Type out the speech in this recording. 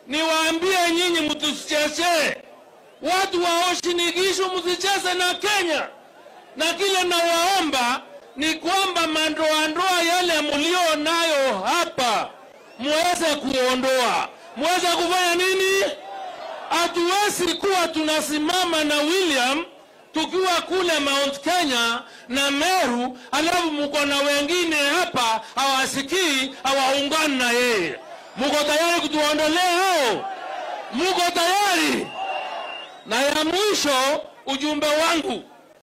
niwaambie nyinyi, mtusichezee watu wa Uasin msicheze na Kenya, na kile nawaomba ni kwamba mandoandoa yale mlio nayo hapa muweze kuondoa. Muweze kufanya nini? Hatuwezi kuwa tunasimama na William tukiwa kule Mount Kenya na Meru, alafu mko na wengine hapa hawasikii, hawaungani na yeye. Muko tayari kutuondolea hao? Muko tayari? Na ya mwisho, ujumbe wangu